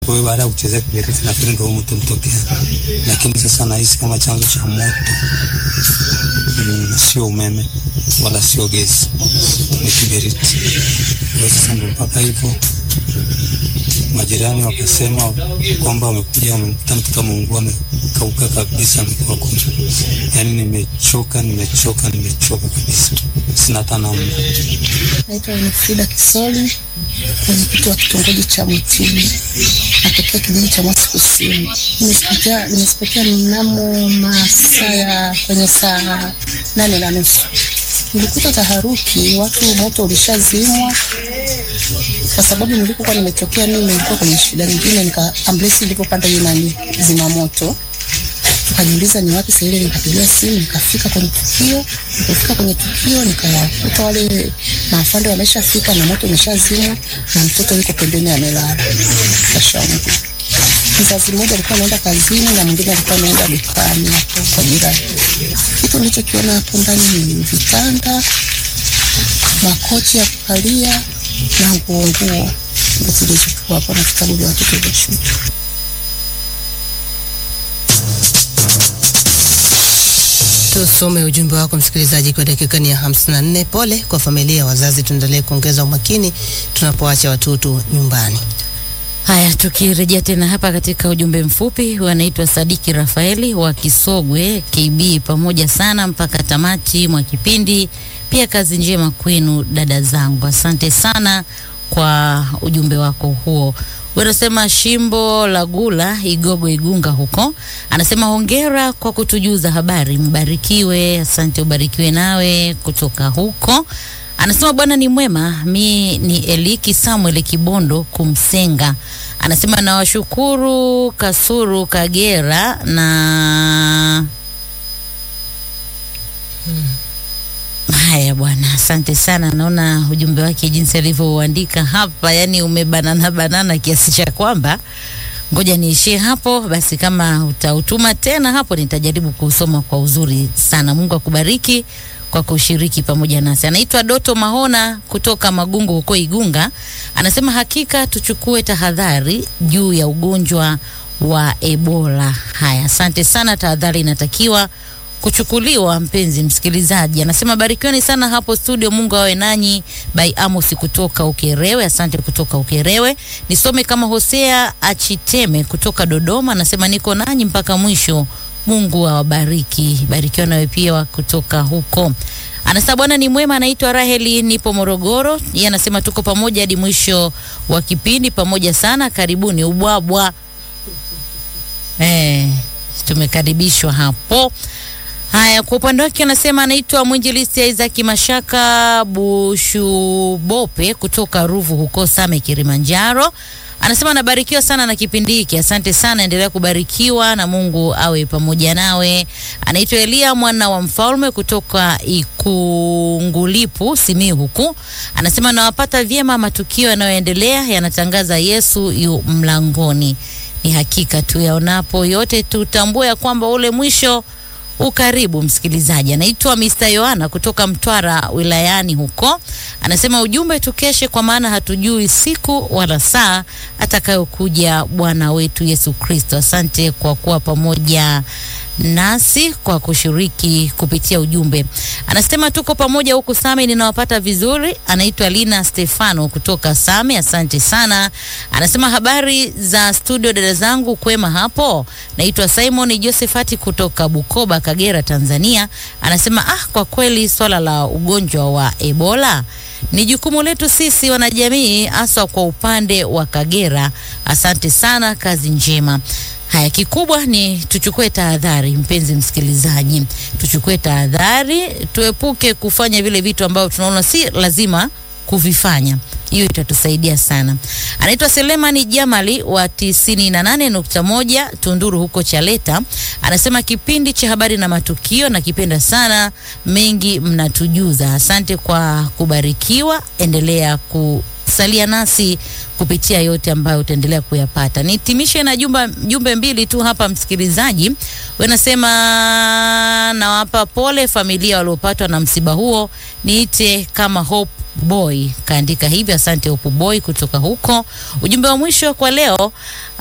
Kwa hiyo baada ya kuchezea kiberiti nafikiri ndio moto mtokea, lakini sasa nahisi kama chanzo cha moto mm, sio umeme wala sio gesi, ni kiberiti. Kwa hiyo sasa ndio mpaka hivyo majirani wakasema kwamba wamekuja wamemkuta mtoto ameungua amekauka kabisa, amekuwa kumi. Yani nimechoka, nimechoka, nimechoka kabisa, sina hata namna. Naitwa Winifrida Kisoli, mwenyekiti wa kitongoji cha Mwitini, natokea kijiji cha Mwasi Kusini. Nimesipotea nimesipotea mnamo masaa ya kwenye saa nane na nusu nilikuta taharuki, watu moto ulishazimwa kwa sababu nilipokuwa nimetokea mimi nilikuwa kwenye shida nyingine, nika ambulensi ilipopanda hiyo nani zimamoto, tukajiuliza ni wapi sasa. Ile nikapigia simu nikafika kwenye tukio. Nilipofika kwenye tukio nikawakuta wale maafande wameshafika na moto umeshazimwa na mtoto yuko pembeni amelala kashamu. Mzazi mmoja alikuwa anaenda kazini na mwingine alikuwa anaenda dukani hapo kwa jirani. Kitu nilichokiona hapo ndani ni vitanda, makochi ya kukalia na nguo nguo ndo zilizochukua hapo na vitabu vya watoto vya shule. Tusome ujumbe wako msikilizaji, kwa dakika ni ya 54. Pole kwa familia ya wazazi, tuendelee kuongeza umakini tunapoacha watoto nyumbani. Haya, tukirejea tena hapa katika ujumbe mfupi, wanaitwa Sadiki Rafaeli wa Kisogwe KB, pamoja sana mpaka tamati mwa kipindi. Pia kazi njema kwenu dada zangu, asante sana kwa ujumbe wako huo. Unasema Shimbo la Gula Igogo Igunga huko, anasema hongera kwa kutujuza habari, mbarikiwe. Asante, ubarikiwe nawe kutoka huko. Anasema Bwana ni mwema. Mi ni Eliki Samuel Kibondo Kumsenga. Anasema nawashukuru Kasuru Kagera na Haya bwana, asante sana. Naona ujumbe wake jinsi alivyouandika hapa, yani umebanana banana kiasi cha kwamba ngoja niishie hapo basi. Kama utautuma tena hapo, nitajaribu kuusoma kwa uzuri sana. Mungu akubariki kwa kushiriki pamoja nasi. Anaitwa Doto Mahona kutoka Magungu huko Igunga, anasema hakika tuchukue tahadhari juu ya ugonjwa wa Ebola. Haya, asante sana, tahadhari inatakiwa kuchukuliwa mpenzi msikilizaji. Anasema barikiweni sana hapo studio, Mungu awe nanyi. By Amos kutoka Ukerewe, asante kutoka Ukerewe. Nisome kama Hosea Achiteme kutoka Dodoma, anasema niko nanyi mpaka mwisho. Mungu awabariki. Barikiwa nawe pia kutoka huko. Anasema Bwana ni mwema. Anaitwa Raheli, nipo Morogoro. Yeye anasema tuko pamoja hadi mwisho wa kipindi, pamoja sana. Karibuni ubwabwa. Eh, tumekaribishwa hapo. Haya, kwa upande wake anasema anaitwa mwinjilisti Isaac Mashaka Bushubope kutoka Ruvu huko Same, Kilimanjaro. Anasema anabarikiwa sana na kipindi hiki. Asante sana, endelea kubarikiwa na Mungu awe pamoja nawe. Anaitwa Elia mwana wa mfalme kutoka Ikungulipu, Simiyu huku. Anasema nawapata vyema, matukio yanayoendelea yanatangaza Yesu yu mlangoni. Ni hakika tu yaonapo yote tutambue ya kwamba ule mwisho ukaribu msikilizaji. Anaitwa Mr. Yohana kutoka Mtwara wilayani huko, anasema ujumbe, tukeshe kwa maana hatujui siku wala saa atakayokuja Bwana wetu Yesu Kristo. Asante kwa kuwa pamoja nasi kwa kushiriki kupitia ujumbe. Anasema tuko pamoja huku Same, ninawapata vizuri. Anaitwa Lina Stefano kutoka Same, asante sana. Anasema habari za studio dada zangu, kwema hapo. Naitwa Simon Josephat kutoka Bukoba, Kagera, Tanzania. Anasema ah, kwa kweli swala la ugonjwa wa Ebola ni jukumu letu sisi wanajamii, haswa kwa upande wa Kagera. Asante sana, kazi njema. Haya, kikubwa ni tuchukue tahadhari, mpenzi msikilizaji, tuchukue tahadhari, tuepuke kufanya vile vitu ambavyo tunaona si lazima kuvifanya. Hiyo itatusaidia sana. Anaitwa Selemani Jamali wa tisini na nane nukta moja Tunduru huko Chaleta, anasema kipindi cha habari na matukio nakipenda sana, mengi mnatujuza. Asante kwa kubarikiwa, endelea kusalia nasi kupitia yote ambayo utaendelea kuyapata. Nitimishe na jumba, jumbe mbili tu hapa msikilizaji. Wanasema nawapa pole familia waliopatwa na msiba huo, niite kama Hope Boy kaandika hivyo. Asante Hope Boy kutoka huko. Ujumbe wa mwisho kwa leo